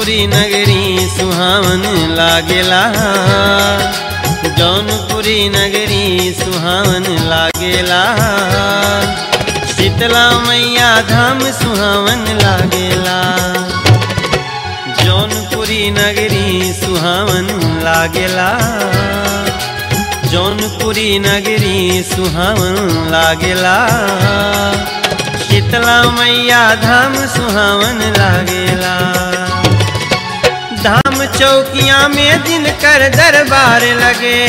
जौनपुरी नगरी सुहावन लागेला जौनपुरी नगरी सुहावन लागेला शीतला मैया धाम सुहावन लागेला जौनपुरी नगरी सुहावन लागेला जौनपुरी नगरी सुहावन लागेला शीतला मैया धाम सुहावन लागेला धाम चौकिया में जिनकर दरबार लगे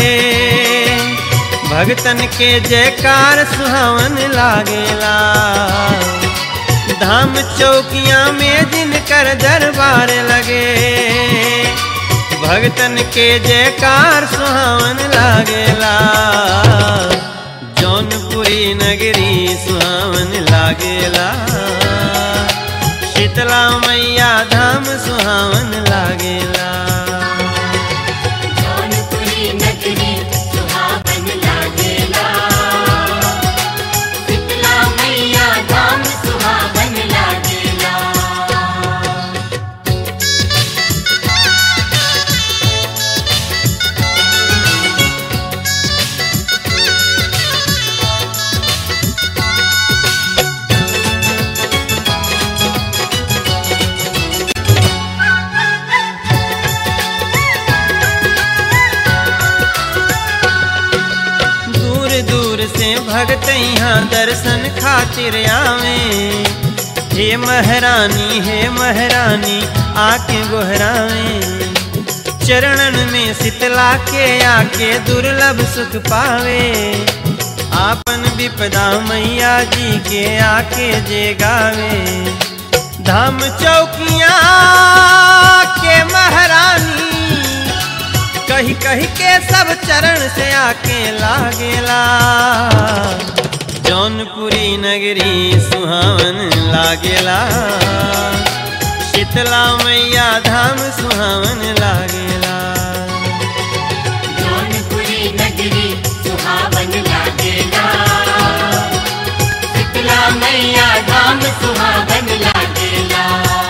भगतन के जयकार सुहावन लागेला धाम चौकिया में जिनकर दरबार लगे भगतन के जयकार सुहावन लागेला जौनपुरी नगरी सुहावन लागेला शीतला मैया धाम सुहावन लागेला जौनपुरी नगरी सुहावन लागेला शीतला मैया धाम सुहावन लागेला दूर दूर से भगत यहाँ दर्शन खातिर आवे हे महारानी हे महारानी आके गोहरावे चरणन में शीतला के आके दुर्लभ सुख पावे आपन विपदा मैया जी के आके जे गावे धाम चौकिया के महारानी कही कही के सब चरण से आके लागेला जौनपुरी नगरी सुहावन लागेला शीतला मैया धाम सुहावन लागेला जौनपुरी नगरी सुहावन लागेला शीतला मैया धाम सुहावन लागेला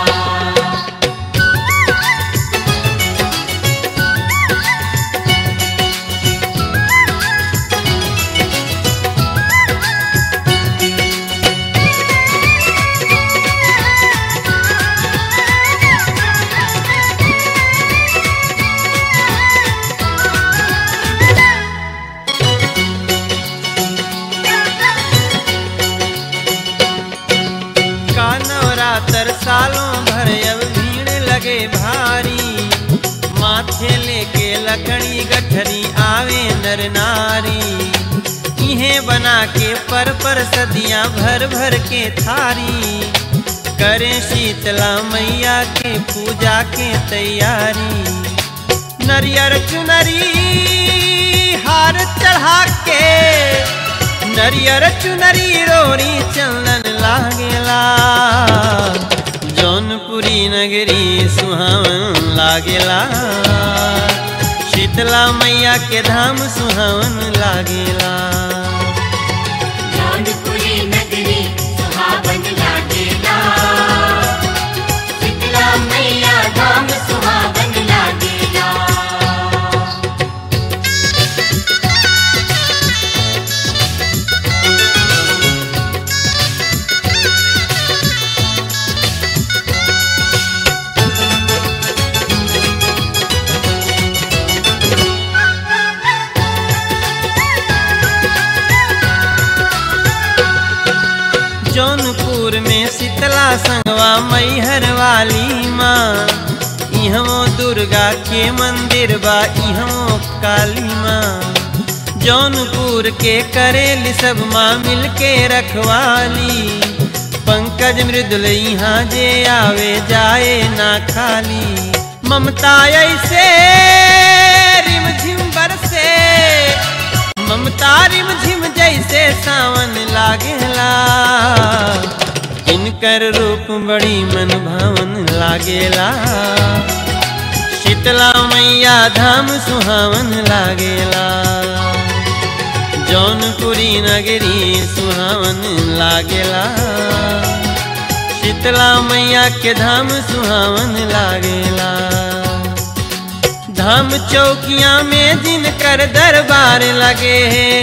का नवरात्र सालों भर अब भीड़ लगे भारी माथे लेके लकड़ी गठरी आवे नर नारी इन्हें बना के पर पर सदियां भर भर के थारी करे शीतला मैया के पूजा के तैयारी नरियर चुनरी हार चढ़ा के नरियर चुनरी रोरी चंदन लागेला जौनपुरी नगरी सुहावन लागेला शीतला मैया के धाम सुहावन लागेला जौनपुरी नगरी सुहावन लागेला शीतला मैया धाम सुहावन लागेला जौनपुर में शीतला संगवा मैहर वाली माँ इहमो दुर्गा के मंदिर बा इहमो काली माँ जौनपुर के करेली सब माँ मिल के रखवाली पंकज मृदुल यहाँ जे आवे जाए ना खाली ममता ऐसे रिम झिम बरसे ममता रिम झिम जैसे सावन लागेला इनकर रूप बड़ी मन भावन लागेला शीतला मैया धाम सुहावन लागेला जौनपुरी नगरी सुहावन लागेला शीतला मैया के धाम सुहावन लागेला धाम चौकिया में जिनकर दरबार लगे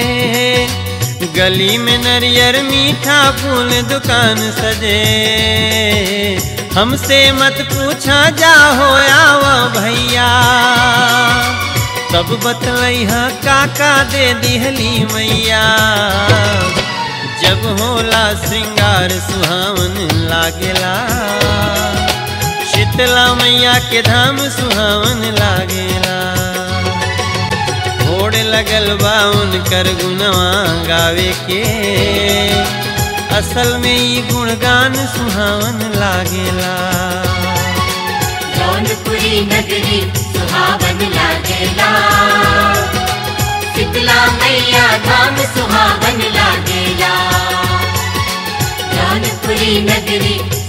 गली में नरियर मीठा फूल दुकान सजे हमसे मत पूछा जा हो आवा भैया तब बतलैहा काका दे दिहली मैया जब होला श्रृंगार सुहावन लागेला शीतला मैया के धाम सुहावन लागेला होड़ लगल बा उनकर गुणवा गावे के असल में ई गुणगान सुहावन लागेला जौनपुरी नगरी सुहावन लागेला शीतला मैया धाम सुहावन लागेला जौनपुरी नगरी